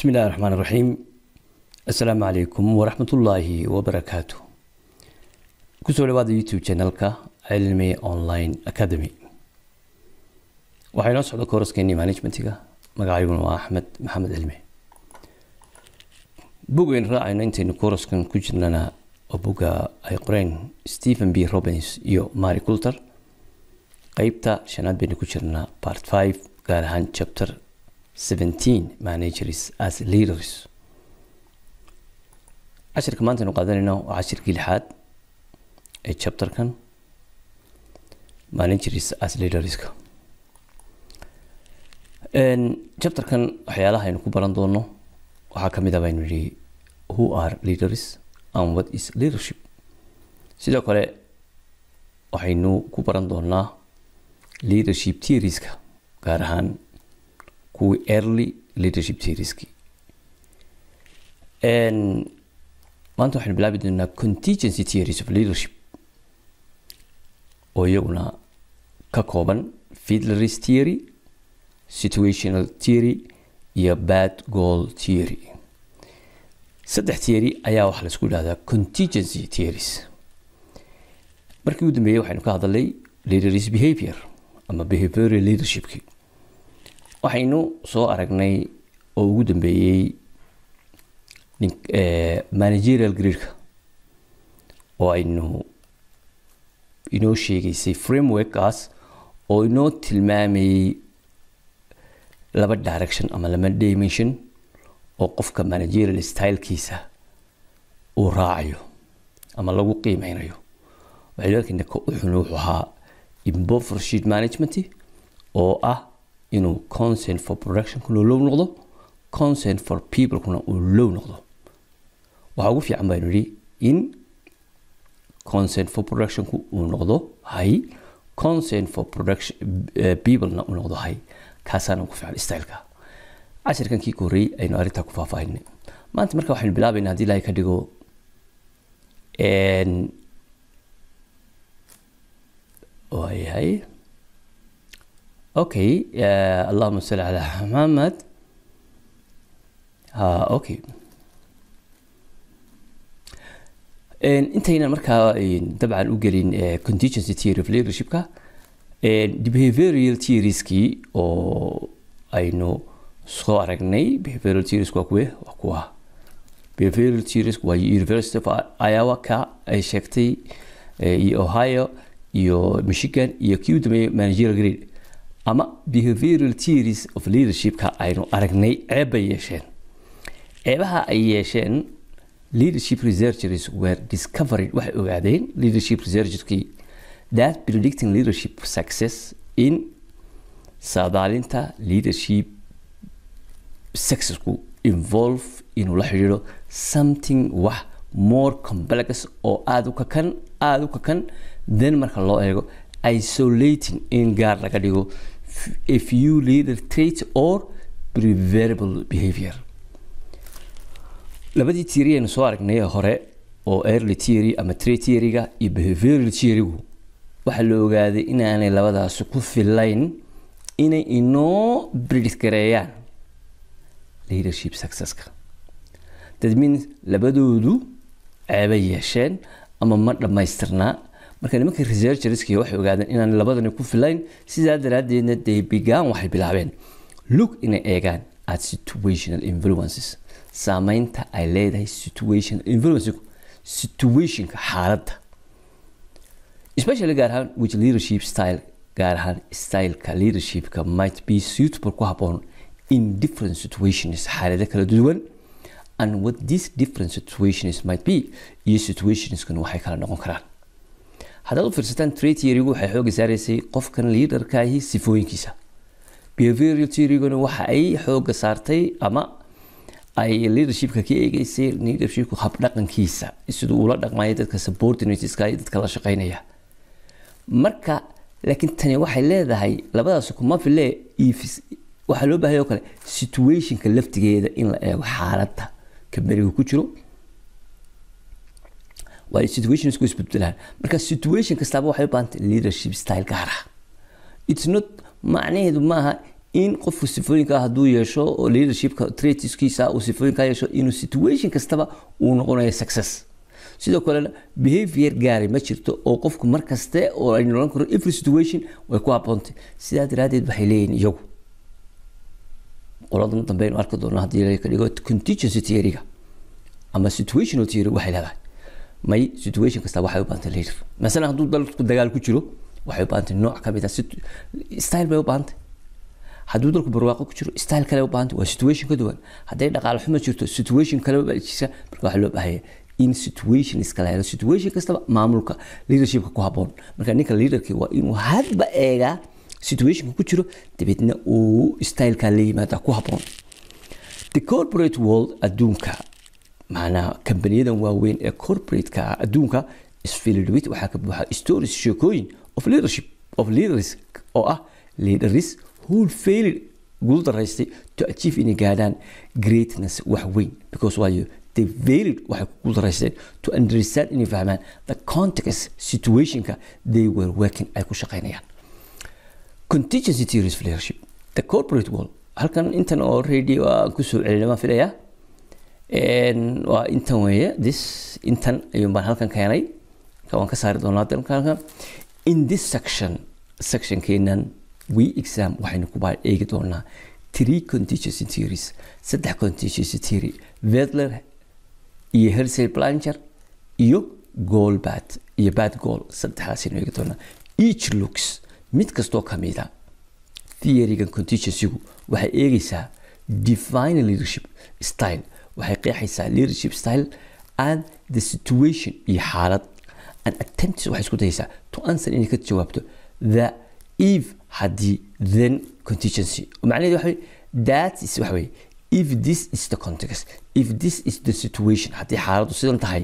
بسم الله الرحمن الرحيم السلام عليكم ورحمة الله وبركاته kusoo dhawaada youtube channelka cilmi online academy waxaa inoo socda kooraskeenii managementiga magacayguna waa axmed maxamed cilmi bugaynu raacayno intaynu kooraskan ku jirnana oo buga ay qoreen stephen b robins iyo mary coulter qeybta shanaad baynu ku jirnaa part five gaar ahaan chapter seventeen managers as leaders cashirka maanta aynu qaadanayno waa cashirkii lixaad ee chapterkan managers as leaderska chapterkan waxyaalaha aynu ku baran doono waxaa ka mid a baynu nihi who are leaders and what is leadership sidoo kale waxaynu ku baran doonaa leadership theorieska gaar ahaan kuwii early leadership theorieski maanta waxaynu bilaabi doonaa contingency theories of leadership oo iyaguna ka kooban fiedlerist theory situational theory iyo bad goal theory saddex theory ayaa waxaa laisku dhahdaa contingency theories markii ugu dambeeyey waxaynu ka hadalnay leaders behavior ama behavioral leadershipki waxaynu soo aragnay oo ugu dambeeyey managerial gradeka oo aynu inoo sheegaysay frameworkaas oo inoo tilmaamayey laba direction ama laba dimension oo qofka managerial stylekiisa uu raacayo ama lagu qiimeynayo waxaynu arkayna ka uxun wuxuu ahaa impoversheet management oo ah inuu consent for productionkuna low noqdo consent for peoplekuna uu low noqdo waxaa ugu fiican baynu idhi in consent for productionku uu noqdo high consent for production uh, peoplena uu noqdo high kaasaana ugu fiican styleka cashirkan kii korreeyey aynu arrintaa ku faahfaahinay maanta marka waxaynu bilaabaynaa haddii ilaahay ka dhigo waayahay okay uh, allahuma salli calaa maxamed ha okay intaynan markaa dabcan u gelin contingency theory of leadershipka behavioral theorieskii oo aynu soo aragnay behavioral theories waa kuwe waa kuwa behavioral theories waa university of iowa ka ay sheegtay iyo ohio iyo michigan iyo kii u dambeeyey managerial grade ama behavioral theories of leadershipka aynu aragnay ceeb bay yeesheen ceebaha ay yeesheen leadership researchers were discovered waxay ogaadeen leadership researcherskii that predicting leadership success in saadaalinta leadership successku involve inuu la xidhiidho something wax more complex oo aada u kakan aada u kakan then marka loo eego isolating in gaar laga dhigo a few leader traits or preferable behavior labadii theory aynu soo aragnay hore oo early theory ama trade theoryga iyo behavioral theorygu waxaa la ogaaday inaanay labadaasi ku filayn inay inoo predict gareeyaan leadership successka that means labadoodu ceebay yeesheen ama ma dhammaystirnaa marka nimanka researcherski waxay ogaadeen inaan labadani ku filayn sidaa daraaddeedna they began waxay bilaabeen look inay eegaan at situational influences saameynta ay leedahay situation influence situationka xaaladda especially gaar ahaan which leadership style gaar ahaan styleka leadershipka might be suitable ku habboon in different situations xaalado kala duwan and what these different situations might be iyo situationskan waxay kala noqon karaan haddaad u fiirsataan trade theorygu waxay xooga saaraysay qofkan leaderkaahi sifooyinkiisa behavioral theoryguna waxa ay xooga saartay ama ay leadershipka ka eegeysay leadershipku habdhaqankiisa siduu ula dhaqmaya dadka subordinateska iyo dadka la shaqeynaya marka laakiin tani waxay leedahay labadaas kuma file waxaa loo baahaya oo kale situationka laftigeeda in la eego xaaladda kamberiga ku jiro waa situations ku isbedbelaan marka situation kastaaba waxay u baahantay leadership style gaar ah it's not macnaheedu maaha in qofku sifooyinka hadduu yeesho oo leadershipka traitiskiisa uu sifooyinka yeesho inuu situation kastaba uu noqonayo success sidoo kalena behavior gaari ma jirto oo qofku mar kaste oo ay nolan karo every situation way ku haboontay sidaa daraadeed waxay leeyihin iyagu qoladan dambe aynu arki doonaa haddii la ka dhigo contingency theory-ga ama situational theory waxay leedahay may situation kasta waxay u baahantay leader masalan hadduu dalku dagaal ku jiro waxay u baahantay nooc ka mid ah style bay u baahantay hadduu dalku barwaaqo ku jiro style kale u baahantay waa situation ka duwan hadday dhaqaale xumo jirto situation kale baa jirta marka waxaa loo baahaya in situation iskala helo situation kastaba maamulka leadershipka ku haboon marka ninka leaderki waa inuu hadba eegaa situationka ku jiro dabeedna uu styleka la yimaada ku haboon the corporate world adduunka macnaa kambaniyadan waaweyn ee corporateka adduunka isfilled with waxaa ka buuxa stories sheekooyin of leadership of leaders oo ah leaders who failed guul daraystay to achieve inay gaadhaan greatness wax weyn because waayo they failed waxay ku daraysteen to understand inay fahmaan the context situationka they were working ay ku shaqaynayaan contingency theories of leadership the corporate world halkan intan oo already waa kusoo celina waan filayaa waa intan weeye this intan ayuun baan halkan keenay waan ka saari doonaa dalkan in this section sectionkeenan we exam waxaynu ku baa eegi doonaa three contingency theories saddex contingency theory vedler iyo hersey blancher iyo goal bad iyo bad goal saddexdaasaynu eegi doonaa each looks mid kastoo ka mida theorygan contingencygu waxay eegaysaa define leadership style waxay qeexaysaa leadership style and the situation iyo xaalad and attempts waxay isku dayaysaa to answer inay ka jawaabto the if haddii then contingency macnaheedu waxa that is waxa weye if this is the context if this is the situation haddii xaaladdu sidan tahay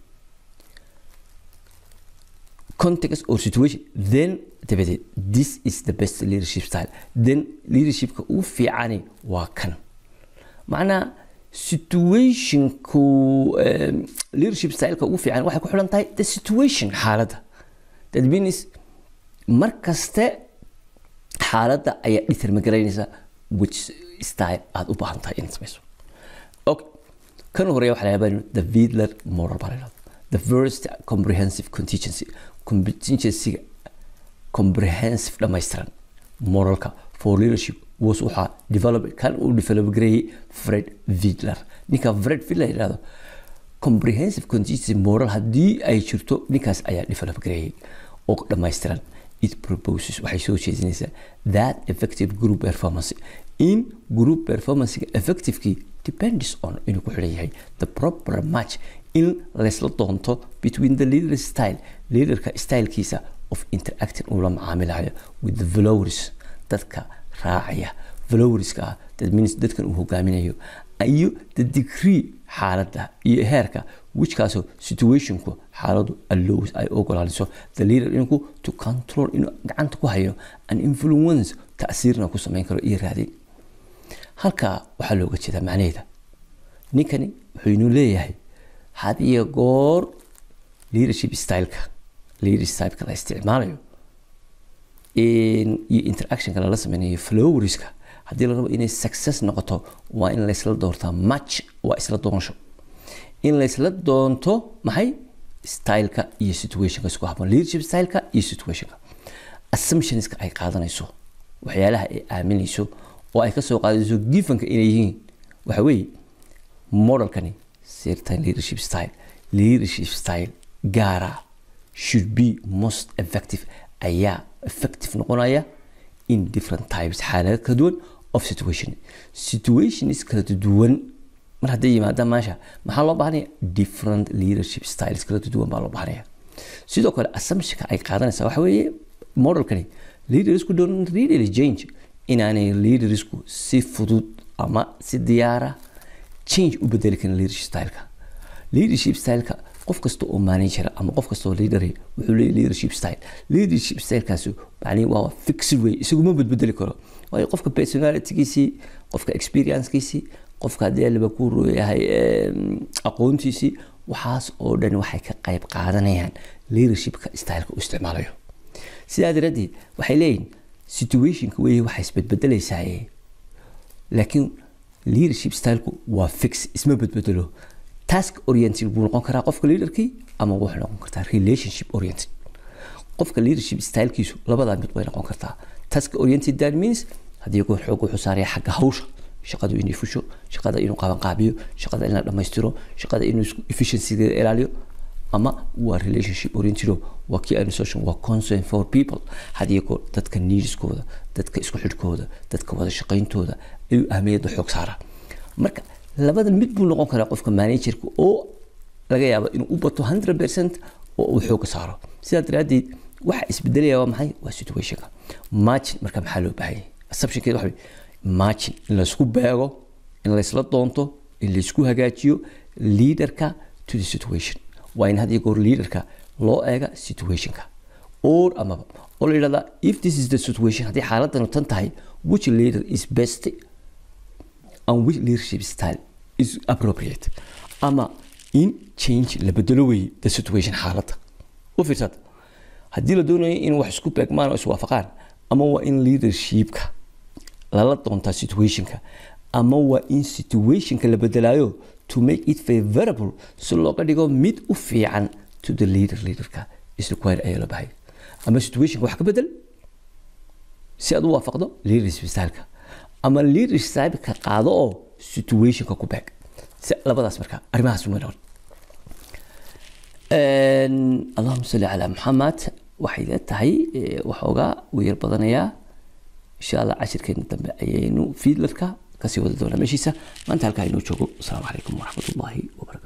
context or situation then dabadeed this is the best leadership style then leadershipka ugu fiicani waa kan macnaa situationku leadership styleka ugu fiican waxay ku xidhan tahay the situation xaaladda that means mar kaste xaaladda ayaa determagaraynaysa which style aada u baahan tahay inaad samayso okay kan horeeya waxaa laga the vidler moral parallel the first comprehensive contingency contingencyga comprehensive dhammaystiran moralka for leadership was waxaa develop kan uu develop gareeyey fred vidler ninka fred vidler yidhahdo comprehensive contingency moral haddii ay jirto ninkaas ayaa develop gareeyey oo dhammaystiran it proposes waxay soo jeedinaysaa that effective group performance in group performancega effectivekii depends on inuu ku xidhan yahay the proper match in laysla doonto between the leader style leaderka stylekiisa of interacting uu la macaamilayo with the followers dadka raacaya followerska ah that means dadkan uu hogaaminayo iyo the degree xaaladda iyo heerka whichkaasoo situationku xaaladu allows ay ogolaanayso the leader inku to control inuu gacanta ku hayo an influence ta'siirna ku samayn karo iyo raadin halkaa waxaa looga jeedaa macnaheeda ninkani wuxuu inuu leeyahay had iyo goor leadership styleka leadership styleka la isticmaalayo iyo interactionka lala sameynayo flowerska haddii la rabo inay success noqoto waa in laysla doortaa match waa isla doonsho in laysla doonto maxay styleka iyo situationka isku haboon leadership styleka iyo situationka assumptionska ay qaadanayso waxyaalaha ay aaminayso oo ay kasoo qaadayso gifanka inay yihiin waxa weeye modelkani certain leadership style leadership style gaara should be most effective ayaa effective noqonaya in different types xaalado kala duwan of situation situations kala duwan mar hadday yimaadaan meesha maxaa loo baahanaya different leadership styles kala duwan baa loo baahanaya sidoo kale assumptionka ay qaadanaysaa waxa weeye modelkani leadersku don't really change inaanay leadersku si fudud ama si diyaara change u bedeli karin leadership styleka leadership styleka qof kasta oo manager ama qof kasta oo leader wuxuu leeyahay leadership style leadership stylekaasi macnihi waa fixed way isagu ma bedbedeli karo waayo qofka personalitygiisii qofka experiencekiisii qofka haddii aliba ku yahay aqoontiisii waxaas oo dhan waxay ka qayb qaadanayaan leadershipka styleka u isticmaalayo sidaa daraaddeed waxay leeyihin situationka weeye waxaa isbedbedelaysaa laakiin leadership styleku waa fix isma bedbedelo task oriented buu noqon karaa qofka leaderkii ama wuxuu noqon kartaa relationship oriented qofka leadership stylekiisu labadaa mid bay noqon kartaa task oriented that means haddii goor xoog wuxuu saaraya xagga hawsha shaqadu inay fusho shaqada inuu qabanqaabiyo shaqada in la dhammaystiro shaqada inuu efficiencygeeda ilaaliyo ama waa relationship oriented waa kii aynu soo sheegay waa concern for people haddii goor dadka needskooda dadka isku xidhkooda dadka wada shaqayntooda ayuu ahmiyadda xoog saaraa marka labada mid buu noqon karaa qofka managerka oo laga yaabo inuu u bato 100 percent oo uu xooga saaro sidaa daraaddeed waxa isbedelaya waa maxay waa situationka margin marka maxaa loo baahanyay assumptionkeeda waxa margin in laysku beego in laysla doonto in laysku hagaajiyo leaderka to the situation waa in had iyo goor leaderka loo eega situationka or amaba oo la yidhahdaa if this is the situation haddii xaaladanu tan tahay which leader is best and which leadership style is appropriate ama in change la bedelo weeye the situation xaaladda u fiirsad haddii la doonayo in wax isku beegmaan oo iswaafaqaan ama waa in leadershipka lala doontaa situationka ama waa in situationka la bedelaayo to make it favorable si looga dhigo mid u fiican to the leader leaderka is required ayaa loo bahay ama situationka wax ka bedel si aad u waafaqdo leadership styleka ama leadership styleka qaado oo situationka ku beeg si labadaas marka arrimahaas uma noqon allahuma salli calaa maxamed waxay la tahay waxoogaa uu yar badanayaa insha allah cashirkeena dambe ayaynu fiidlarka kasii wada doonaa meeshiisa maanta halkaa inoo joogo asalaamu calaykum waraxmat ullaahi wabarakatu